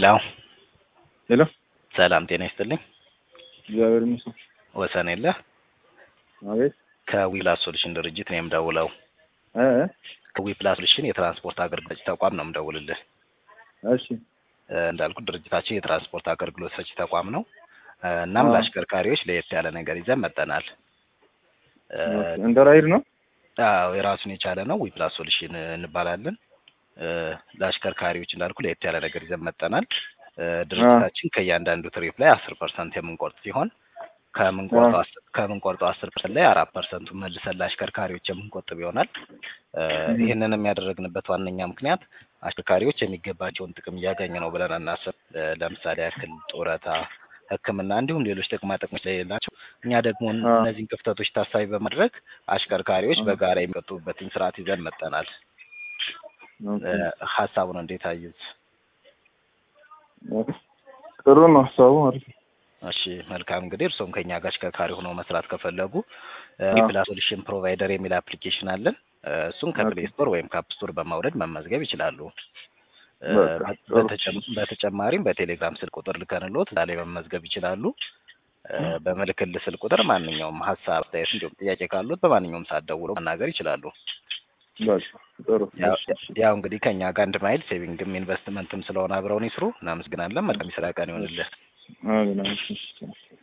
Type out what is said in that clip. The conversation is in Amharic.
ሄሎ ሄሎ ሰላም ጤና ይስጥልኝ። እግዚአብሔር ይመስገን። ወሰን የለ አቤት ከዊፕላስ ሶሉሽን ድርጅት ነው የምደውለው። እ ከዊፕላስ ሶሉሽን የትራንስፖርት አገልግሎት ተቋም ነው የምደውልልህ። እሺ እ እንዳልኩት ድርጅታችን የትራንስፖርት አገልግሎት ሰጪ ተቋም ነው። እ እናም አዎ። ለአሽከርካሪዎች ለየት ያለ ነገር ይዘን መጠናል። እ እንደ ራይድ ነው። አዎ የራሱን የቻለ ነው። ዊፕላስ ሶሉሽን እንባላለን። እ ለአሽከርካሪዎች እንዳልኩ ለየት ያለ ነገር ይዘን መጠናል። እ ድርጅታችን ከእያንዳንዱ ትሪፕ ላይ አስር ፐርሰንት የምንቆርጥ ሲሆን ከምንቆርጠው አስ- ከምንቆርጠው አስር ፐርሰንት ላይ አራት ፐርሰንቱ መልሰን ለአሽከርካሪዎች የምንቆጥብ ይሆናል። እ ይህንንም ያደረግንበት ዋነኛ ምክንያት አሽከርካሪዎች የሚገባቸውን ጥቅም እያገኙ ነው ብለን አናስብ። እ ለምሳሌ ያክል ጡረታ፣ ሕክምና እንዲሁም ሌሎች ጥቅማ ጥቅሞች ስለሌላቸው እኛ ደግሞ አዎ። እነዚህን ክፍተቶች ታሳቢ በማድረግ አሽከርካሪዎች አዎ። በጋራ የሚቆጥቡበትን ስርዓት ይዘን መጠናል። ኦኬ። እ ሀሳቡን እንዴት አዩት? ጥሩ ነው ሀሳቡ አሪፍ ነው። እሺ መልካም እንግዲህ እርስዎም ከኛ ጋር አሽከርካሪ ሆነው መስራት ከፈለጉ አዎ። ዊፕላስ ሶሉሽን ፕሮቫይደር የሚል አፕሊኬሽን አለን። እ እሱን ከፕሌይ ስቶር ወይም ከአፕ ስቶር በማውረድ መመዝገብ ይችላሉ። እ በቃ ጥሩ። በተጨም- በተጨማሪም በቴሌግራም ስልክ ቁጥር ልከንሎት እዛ ላይ መመዝገብ ይችላሉ። እ በምልክልህ ስልክ ቁጥር ማንኛውም ሀሳብ፣ አስተያየት እንዲሁም ጥያቄ ካሉት በማንኛውም ሰዓት ደውለው መናገር ይችላሉ። በቃ ጥሩ። ያው እሺ፣ እሺ። ያው እንግዲህ ከኛ ጋር አንድ ማይል ሴቪንግም ኢንቨስትመንትም ስለሆነ አብረውን ይስሩ። እናመሰግናለን። መልካም የስራ ቀን ይሆንልህ። አሜን፣ አሜን። እሺ፣ እሺ።